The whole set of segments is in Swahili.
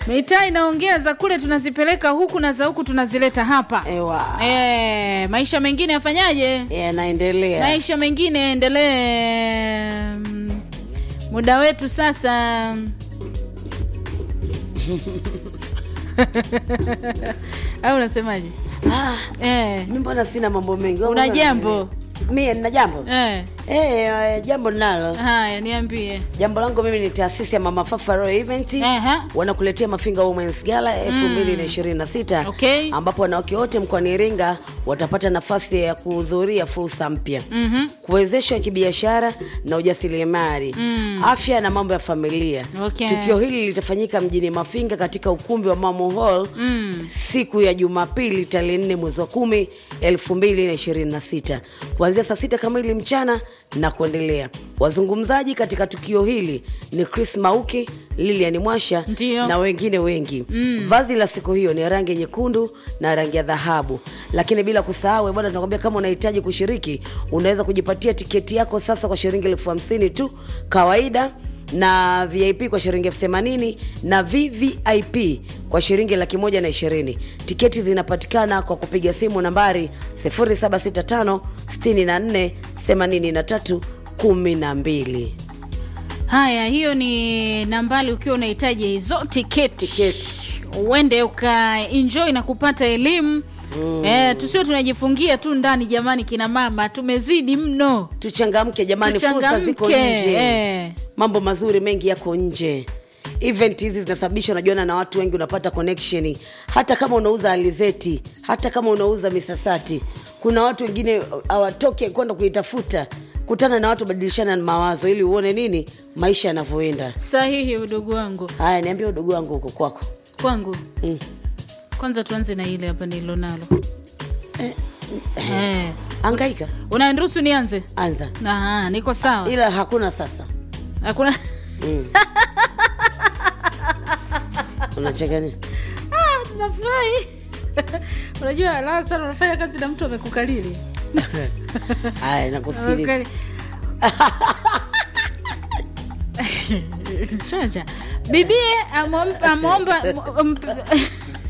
mitaa inaongea za kule tunazipeleka huku na za huku tunazileta hapa Ewa. e, maisha mengine yafanyaje Yanaendelea. maisha mengine yaendelee Mm, muda wetu sasa au unasemaje Ah, eh, mi mbona sina mambo mengi. Wewe Una mbona jambo? unaendelea? Mie nina jambo. eh. Eh, eh, jambo ninalo. haya niambie Jambo langu mimi ni taasisi ya Mama Fafa Royal Event. Aha. Wanakuletea Mafinga Women's Gala 2026 Okay. ambapo wanawake wote mkoani Iringa watapata nafasi ya kuhudhuria fursa mpya Mhm. kuwezeshwa kibiashara na ujasiriamali afya na mambo ya familia Okay. tukio hili litafanyika mjini mafinga katika ukumbi wa mamo hall Mm. siku ya jumapili tarehe 4 mwezi wa 10 2026 kuanzia saa sita kamili mchana na kuendelea wazungumzaji katika tukio hili ni chris mauki lilian mwasha Ndiyo. na wengine wengi mm. vazi la siku hiyo ni rangi nyekundu na rangi ya dhahabu lakini bila kusahau bwana tunakwambia kama unahitaji kushiriki unaweza kujipatia tiketi yako sasa kwa shilingi elfu hamsini tu kawaida na vip kwa shilingi elfu themanini na vvip kwa shilingi laki moja na ishirini tiketi zinapatikana kwa kupiga simu nambari 0765 64 83 12 haya hiyo ni nambali ukiwa unahitaji hizo tiketi Tiketi. uende ukaenjoy na kupata elimu mm. eh, tusio tunajifungia tu ndani jamani kina mama tumezidi mno tuchangamke jamani fursa ziko Tuchangamke, nje eh. mambo mazuri mengi yako nje event hizi zinasababisha unajuana na watu wengi unapata connection hata kama unauza alizeti hata kama unauza misasati kuna watu wengine hawatoke kwenda kuitafuta kutana na watu badilishana mawazo ili uone nini maisha yanavyoenda sahihi udogo wangu haya niambia udogo wangu huko kwako kwangu mm. kwanza tuanze na ile hapa nililonalo eh. angaika unaniruhusu nianze anza Aha, niko sawa ila hakuna sasa hakuna unacheka nini Ah, nafurahi unajua la sana unafanya kazi na mtu amekukalili haya nakusikiliza Amekukali- Chacha. bibie amwom- amwomba mp-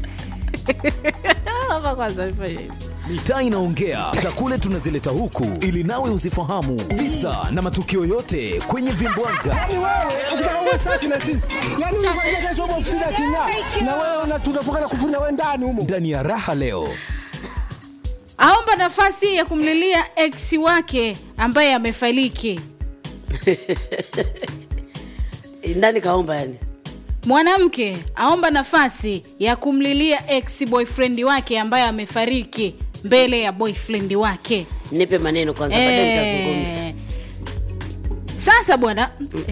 Hapa kwanza nifanye hivi. mitaa inaongea za kule tunazileta huku ili nawe uzifahamu visa na matukio yote kwenye vimbwaga Yaani wewe ukitaka uwe safi na sisi, yaani unakuja kesho umo ofisini aking'aa, na wewe una- tunafunga na kufuna wewe ndani humo. ndani ya raha leo aomba nafasi ya kumlilia ex wake ambaye amefariki ndani kaomba yani mwanamke aomba nafasi ya kumlilia ex boyfriend wake ambaye amefariki mbele ya boyfriend wake nipe maneno kwanza baadaye nitazungumza Eh, sasa bwana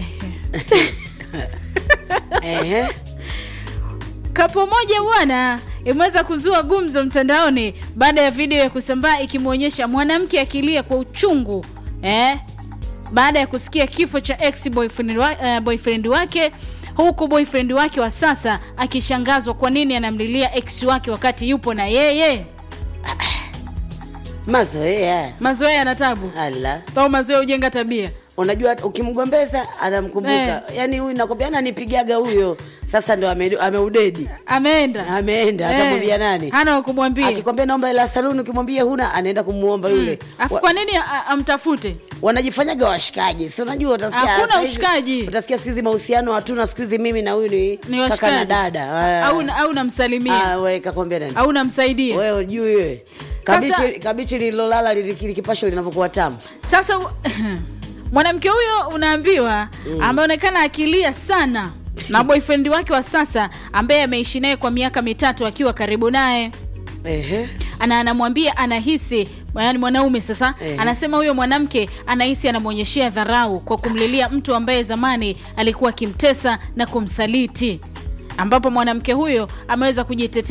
Ehe. kapo moja bwana imeweza kuzua gumzo mtandaoni baada ya video ya kusambaa ikimwonyesha mwanamke akilia kwa uchungu eh? baada ya kusikia kifo cha ex boyfriend, wa, uh, boyfriend wake huku boyfriend wake wa sasa akishangazwa kwa nini anamlilia ex wake wakati yupo na yeye mazoea mazoea yana tabu ala au mazoea hujenga tabia unajua ukimgombeza anamkumbuka Eh. yaani huyu nakwambia ananipigaga huyo sasa ndo ame- ameudedi ameenda ameenda Eh, atamwambia nani hana wakumwambia akikwambia naomba hela saluni ukimwambia huna anaenda kumuomba yule afu Wa- kwa nini a- amtafute wanajifanyaga washikaji si unajua utasikia Hakuna sasa hivi- ushikaji. utasikia siku hizi mahusiano hatuna siku hizi mimi na huyu ni, ni kaka na washikaji dada Ah. au, au namsalimia Ah, we kakwambia nani au namsaidia wewe ujui wewe Sasa- kabichi kabichi lililolala lili- likipashwa linavyokuwa tamu sasa mwanamke huyo unaambiwa ameonekana akilia sana na boyfriend wake wa sasa ambaye ameishi naye kwa miaka mitatu akiwa karibu naye Ehe. ana anamwambia anahisi yani mwanaume sasa Ehe. anasema huyo mwanamke anahisi anamwonyeshea dharau kwa kumlilia mtu ambaye zamani alikuwa akimtesa na kumsaliti ambapo mwanamke huyo ameweza kujitetea